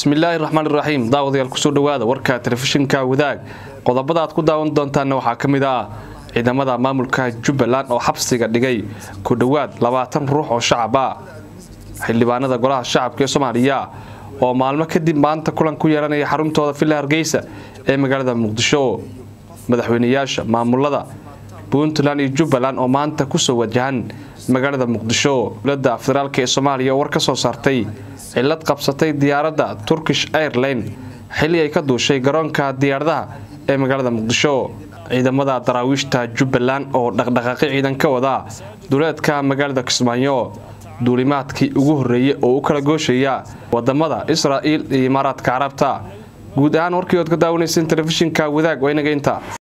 bismillaahi raxmaan iraxiim daawadayaal kusoo dhowaada warka telefishinka wadaag qodobada aad ku daawan doontaanna waxaa ka mid ah ciidamada maamulka jubbaland oo xabsiga dhigay ku dhowaad labaatan ruux oo shacab ah xildhibaanada golaha shacabka ee soomaaliya oo maalmo kadib maanta kulan ku yeelanaya xaruntooda villa hargeysa ee magaalada muqdisho madaxweynayaasha maamulada puntland iyo jubbaland oo maanta kusoo wajahan magaalada muqdisho dowlada federaalk ee soomaaliya oo war ka soo saartay cilad qabsatay diyaaradda turkish airline xilli ay ka duushay garoonka diyaaradaha ee magaalada muqdisho ciidamada daraawiishta jubbaland oo dhaqdhaqaaqi ciidan ka wada duleedka magaalada kismaayo duulimaadkii ugu horreeyey oo u kala gooshaya wadamada israa'iil iyo imaaraadka carabta guud ahaan warkii ood ka daawanayseen telefishinka wadaag waa inaga inta